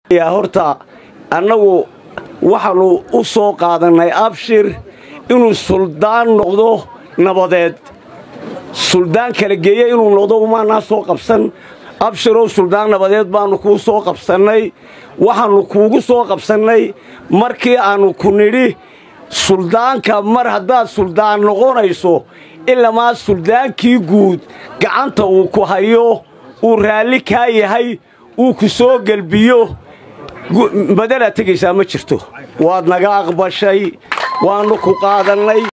horta annagu waxaannu u soo qaadannay abshir inuu suldaan noqdo nabadeed suldaan kala geeye inuu noqdo umaanaa soo qabsan abshirow suldaan nabadeed baannu kuu soo qabsannay waxaannu kuugu soo qabsannay markii aannu ku nidhi suldaanka mar haddaad suldaan noqonayso ilamaa suldaankii guud gacanta uu ku hayo uu raalli kaa yahay uu ku soo gelbiyo badanaad tegaysaa ma jirto waad naga aqbashay waannu ku qaadannay